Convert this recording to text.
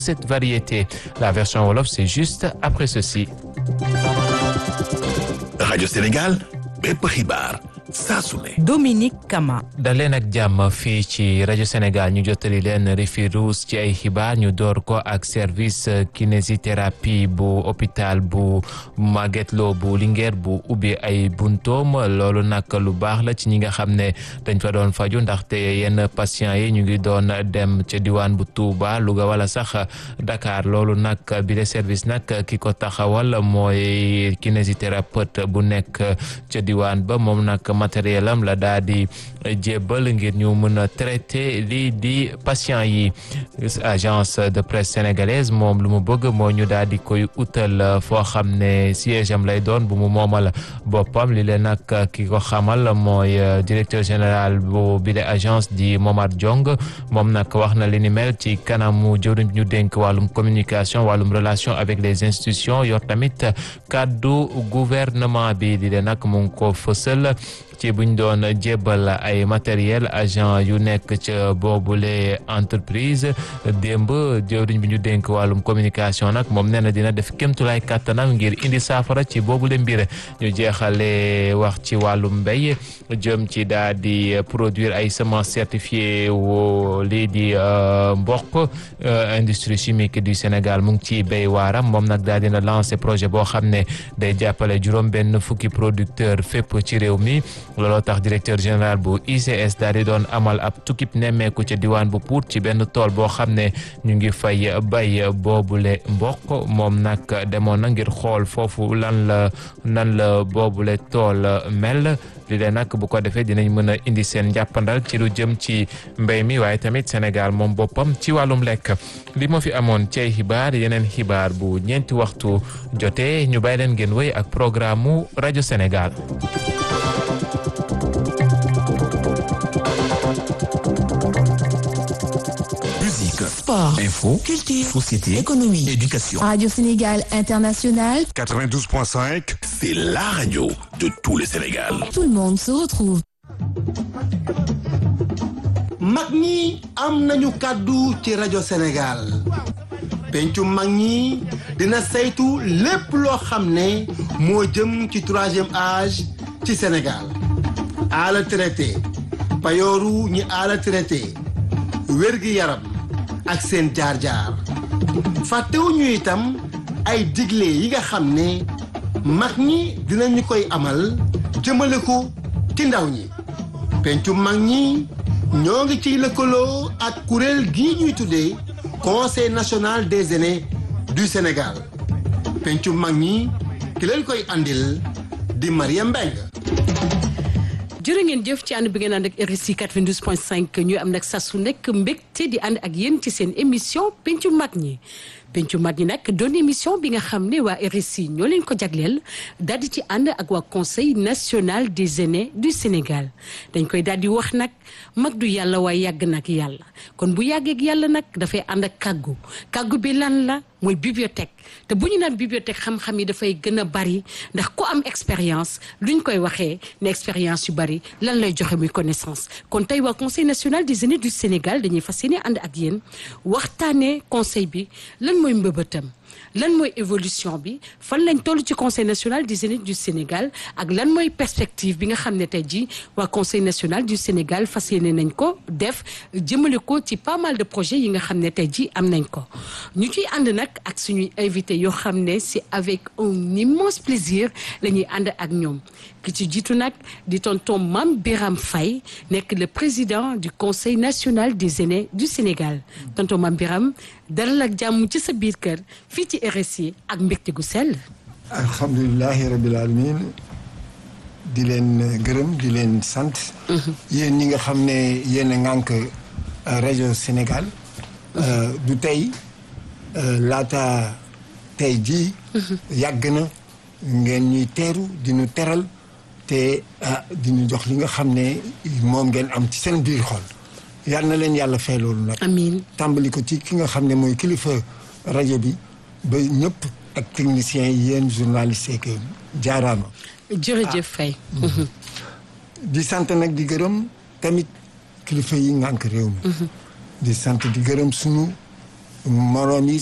cette variété. La version Wolof, c'est juste après ceci. Radio Sénégal, bépp xibaar saa su ne. Dominique Kama. da leen ak jàmm fii ci rajo Sénégal ñu jottali leen rifi ruus ci ay xibaar ñu door ko ak service kinésithérapie bu hôpital bu Magatte Lô bu Linguère bu ubbi ay buntoom loolu nag lu baax la ci ñi nga xam ne dañ fa doon faju ndaxte yenn patients yi ñu ngi doon dem ca diwaan bu Touba Louga wala sax Dakar loolu nag bi de service nag ki ko taxawal mooy kinésithérapeute bu nekk ca diwaan ba moom nag matériel am la daa di jébbal ngir ñu mën a traité lii di patient yi agence de presse sénégalaise moom lu mu bëgg moo ñu daal di koy utal foo xam ne siège am lay doon bu mu moomal boppam li leen nag ki ko xamal mooy directeur général bu bile agence di Momar Diong moom nag wax na li ni mel ci kanamu jëwriñ ñu dénk wàllum communication wàllum relation avec les institutions yor tamit kàddu gouvernement bi di leen nag mu ngi ko fësal ci buñ doon jébbal ay matériel agent yu nekk ca boobule entreprise démb jëwriñ bi ñu dénk wàllum communication nag moom nee na dina def kémtulaay kàttanam ngir indi saafara ci boobule mbir ñu jeexale wax ci wàllum mbéy jëm ci daa di produire ay semences certifiées wo lii di mboq industrie chimique du Sénégal mu ngi ci béy waaram moom nag daa dina lancer projet boo xam ne day jàppale juróom benn fukki producteur fépp ci réew mi looloo tax directeur général bu ICS daal di doon amal ab tukkib nemmeeku ca diwaan bu Pout ci benn tool boo xam ne ñu ngi fay bay boobule mboq moom nag demoon na ngir xool foofu lan la nan la boobule tool mel li leen nag bu ko defee dinañ mën a indi seen njàppandal ci lu jëm ci mbéy mi waaye tamit Sénégal moom boppam ci wàllum lekk li moo fi amoon ci ay xibaar yeneen xibaar bu ñeenti waxtu jotee ñu bàyyi leen ngeen wéy ak programme mu rajo Sénégal. Musique, Sport, info, culture, société, économie. éducation. Radio Sénégal International, 92.5, C'est la radio de tout le Sénégal. tout le monde se retrouve. mag ñi am nañu kàddu ci rajo Sénégal pencu mag ñi dina saytu lépp loo xam ne moo jëm ci troisième âge ci Sénégal ala traité payooru ñi ala traité wérgi yaram ak seen jaar-jaar fàttewuñu itam ay digle yi nga xam ne mag ñi dinañu koy amal jëmale ko ci ndaw ñi pencu mag ñi ñoo ngi ciy lëkkaloo ak kuréel gii ñuy tuddee conseil national des aînés du Sénégal pencu mag ñi ki leen koy andil di Maria Mbengue jërë ngeen jëf ci ànd bi ngeen ànd ak RSI 92.5 ñuy am nag saa su nekk mbégte di ànd ak yéen ci seen émission pencu mag ñi pencu mag ñi nag doon émission bi nga xam ne waa RSI ñoo leen ko jagleel daal di ci ànd ak waa conseil national des aînés du Sénégal dañ koy daal di wax nag mag du yàlla waaye yàgg nag yàlla kon bu yàggee ak yàlla nag dafay ànd ak kàggu kàggu bi lan la mooy bibliothèque te bu ñu naan bibliothèque xam-xam yi dafay gën a bari ndax ku am expérience luñ koy waxee ne expérience yu bari lan lay joxe muy connaissance kon tey waa conseil national des aînés du Sénégal dañuy fas yéene ànd ak yéen waxtaanee conseil bi lan mooy mbëbëtam lan mooy évolution bi fan lañ toll ci conseil national des aînés du Sénégal ak lan mooy perspective bi nga xam ne tey jii waa conseil national du Sénégal fas yéene nañ ko def jëmale ko ci pas mal de projets yi nga xam ne tey jii am nañ ko ñu ciy ànd nag ak suñuy invité yoo xam ne c'est avec un immense plaisir la ñuy ànd ak ñoom ki ci jiitu nag di tonton Mame Biram Faye nekk le président du conseil national des aînés du Sénégal tonton Mame Biram dalal ak jàmm ci sa biir kër fii ci RSI ak mbégte gu sell. alhamdulilahi rabil alamin di leen gërëm di leen sant yéen ñi nga xam ne yéen a ŋànk rajo Sénégal du tey laata tey jii yàgg na ngeen ñuy teeru di ñu teral te di ñu jox li nga xam ne moom ngeen am ci seen biir xol yal na leen yàlla fay loolu nag amiin tàmbali ko ci ki nga xam ne mooy kilifa rajo bi ba ñëpp ak techniciens yi yéen journalistes yeeg jaaraama. jërëjëf Faye. di sant nag di gërëm tamit kilifa yi ngànk réew mi. di sant di gërëm sunu moroom yi